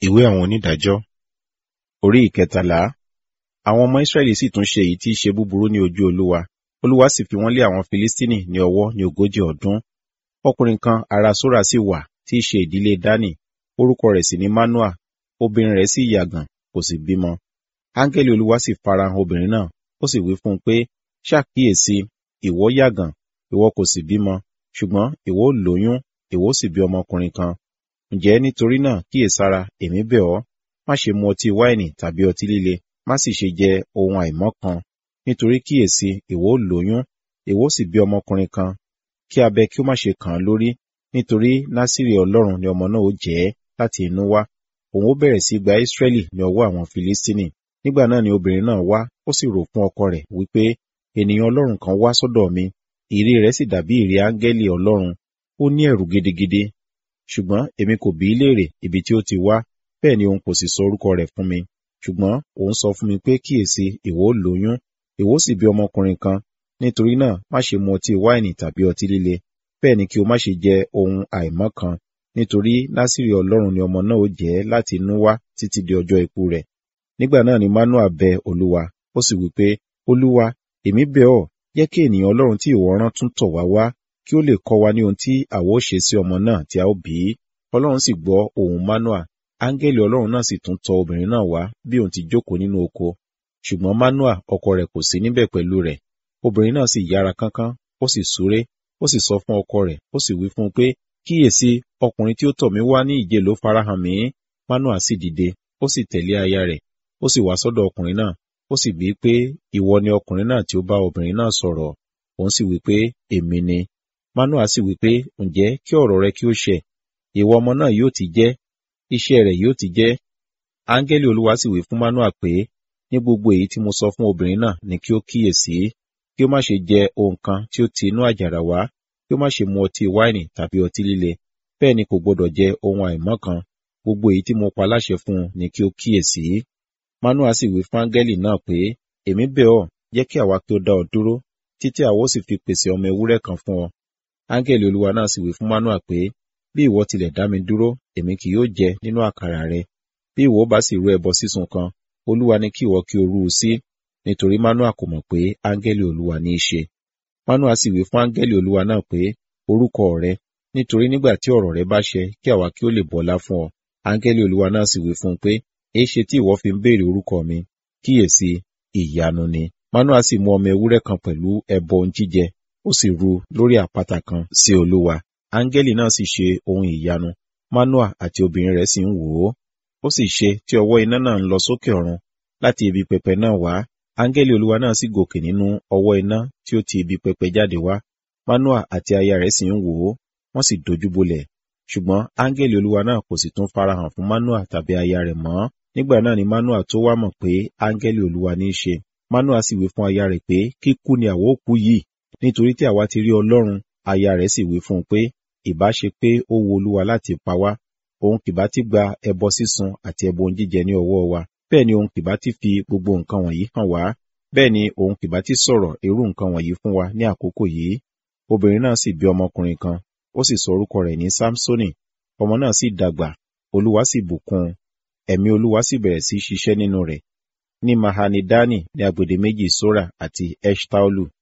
Ìwé àwọn onídàájọ́ orí ìkẹtàlá. Àwọn ọmọ Ísírẹ́lì sì tún ṣe èyí tí í ṣe búburú ní ojú Olúwa. Olúwa sì fi wọ́n lé àwọn Filistini ní ọwọ́ ní ogójì ọdún. Ọkùnrin kan ará Sórà sì wà tí í ṣe ìdílé Dánì, orúkọ rẹ̀ sì ni Manoa, obìnrin rẹ̀ sì yàgàn, kò sì bímọ. Áńgẹ́lì Olúwa sì farahàn obìnrin náà, ó sì wí fún un pé, ṣàkíyèsí, ìwọ yàgàn, ìwọ kò sì bímọ, ṣùgbọ́n ìwọ ó lóyún, ìwọ ó sì bí ọmọkùnrin kan. Ǹjẹ́ nítorí náà kíyèsára, èmi bẹ̀ ọ́, má ṣe mu ọtí wáìnì tàbí ọtí líle, má sì ṣe jẹ ohun àìmọ́ kan, nítorí kíyèsí, ìwọ ó lóyún, ìwọ ó sì bí ọmọkùnrin kan, kí abẹ kí ó má ṣe kàn án lórí, nítorí Násírì Ọlọ́run ni ọmọ náà ó jẹ́ láti inú wá. Òun ó bẹ̀rẹ̀ sí gba Ísírẹ́lì ní ọwọ́ àwọn Filistini. Nígbà náà ni obìnrin náà wá, ó sì rò fún ọkọ rẹ̀ wípé, ènìyàn Ọlọ́run kan wá sọ́dọ̀ mi, ìrí rẹ̀ sì dàbí ìrí áńgẹ́lì Ọlọ́run, ó ní ẹ̀rù gidigidi. Ṣùgbọ́n èmi kò bi í léèrè ibi tí ó ti wá, bẹ́ẹ̀ ni òun kò sì sọ orúkọ rẹ̀ fún mi. Ṣùgbọ́n òun sọ fún mi pé kíyèsí, ìwọ ó lóyún, ìwọ ó sì bí ọmọkùnrin kan, nítorí náà má ṣe mu ọtí wáìnì tàbí ọtí líle, bẹ́ẹ̀ ni kí o má ṣe jẹ ohun àìmọ́ kan, nítorí Násírì Ọlọ́run ni ọmọ náà ó jẹ́ láti inú wá títí di ọjọ́ ikú rẹ̀. Nígbà náà ni Manoa bẹ Olúwa, ó sì wí pé, Olúwa, èmi bẹ̀ ọ́, jẹ́ kí ènìyàn Ọlọ́run tí ìwọ rán tún tọ̀ wá wá, kí ó lè kọ́ wa ní ohun tí àwa ó ṣe sí ọmọ náà tí a ó bí. Ọlọ́run sì gbọ́ ohùn Manoa, áńgẹ́lì Ọlọ́run náà sì tún tọ̀ obìnrin náà wá bí òun ti jókòó nínú oko. Ṣùgbọ́n Manoa ọkọ rẹ̀ kò sí níbẹ̀ pẹ̀lú rẹ̀. Obìnrin náà sì yára kánkán, ó sì súré, ó sì sọ fún ọkọ rẹ̀, ó sì wí fún un pé, kíyèsí, ọkùnrin tí ó tọ̀ mí wá ní ìje ló farahàn mí. Manoa sì dìde, ó sì tẹ̀lé aya rẹ̀, ó sì wá sọ́dọ̀ ọkùnrin náà, ó sì bí pé, ìwọ ni ọkùnrin náà tí ó bá obìnrin náà sọ̀rọ̀. Òun sì wí pé, èmi ni. Manoa sì wí pé, ǹjẹ́ kí ọ̀rọ̀ rẹ kí ó ṣẹ, ìwọ ọmọ náà yóò ti jẹ́, iṣẹ́ rẹ̀ yóò ti jẹ́. Áńgẹ́lì Olúwa sì wí fún Manoa pé, ní gbogbo èyí tí mo sọ fún obìnrin náà ni kí ó kíyèsí, kí ó má ṣe jẹ ohun kan tí ó ti inú àjàrà wá, kí ó má ṣe mu ọtí wáìnì tàbí ọtí líle, bẹ́ẹ̀ ni kò gbọdọ̀ jẹ ohun àìmọ́ kan, gbogbo èyí tí mo pa láṣẹ fún un ni kí ó kíyèsí. Manoa sì wí fún áńgẹ́lì náà pé, èmi bẹ̀ ọ́, jẹ́ kí àwa kí ó dá ọ dúró, títí àwa ó sì fi pèsè ọmọ ewúrẹ́ kan fún ọ. Áńgẹ́lì Olúwa náà sì wí fún Manoa pé, bí ìwọ tilẹ̀ dá mi dúró, èmi kì yóò jẹ nínú àkàrà rẹ. Bí ìwọ bá sì rú ẹbọ sísun kan, Olúwa ní kí ìwọ kí o rú u sí, nítorí Manoa kò mọ̀ pé áńgẹ́lì Olúwa ní í ṣe. Manoa sì wí fún áńgẹ́lì Olúwa náà pé, orúkọ rẹ, nítorí nígbà tí ọ̀rọ̀ rẹ bá ṣẹ, kí àwa kí ó lè bọlá fún ọ. Áńgẹ́lì Olúwa náà sì wí fún un pé, èéṣe tí ìwọ fi ń béèrè orúkọ mi? Kíyèsí, ìyanu ni. Manoa sì mú ọmọ ewúrẹ́ kan pẹ̀lú ẹbọ ohun jíjẹ, ó sì rú lórí àpáta kan sí Olúwa. Áńgẹ́lì náà sì ṣe ohun ìyanu, Manoa àti obìnrin rẹ̀ sì ń wò ó. Ó sì ṣe tí ọwọ́ iná náà ń lọ sókè ọ̀run láti ibi pẹpẹ náà wá. Áńgẹ́lì Olúwa náà sì gòkè nínú ọwọ́ iná tí ó ti ibi pẹpẹ jáde wá. Manoa àti aya rẹ̀ sì ń wò ó, wọ́n sì dojúbolẹ̀. Ṣùgbọ́n áńgẹ́lì Olúwa náà kò sì tún farahàn fún Manoa tàbí aya rẹ̀ mọ́. Nígbà náà ni Manoa tó wá mọ̀ pé áńgẹ́lì Olúwa ní í ṣe. Manoa sì wí fún aya rẹ̀ pé kíkú ni àwa ó kú yìí, nítorí tí àwa ti rí Ọlọ́run. Aya rẹ̀ sì wí fún un pé ìbá ṣe pé ó wu Olúwa láti pa wá, òun kìbá ti gba ẹbọ sísun àti ẹbọ ohun jíjẹ ní ọwọ́ wa. Bẹ́ẹ̀ ni òun kìbá ti fi gbogbo nǹkan wọ̀nyí hàn wá. Bẹ́ẹ̀ ni òun kìbá ti sọ̀rọ̀ irú nǹkan wọ̀nyí fún wa ní àkókò yìí. Obìnrin náà sì bí ọmọkùnrin kan, ó sì sọ orúkọ rẹ̀ ní Sámsónì. Ọmọ náà sì dàgbà, Olúwa sì bùkún un. Ẹ̀mí Olúwa sì bẹ̀rẹ̀ sí ṣiṣẹ́ nínú rẹ̀. Ní Mahanidani ní agbede méjì Sora àti Eshtaolu.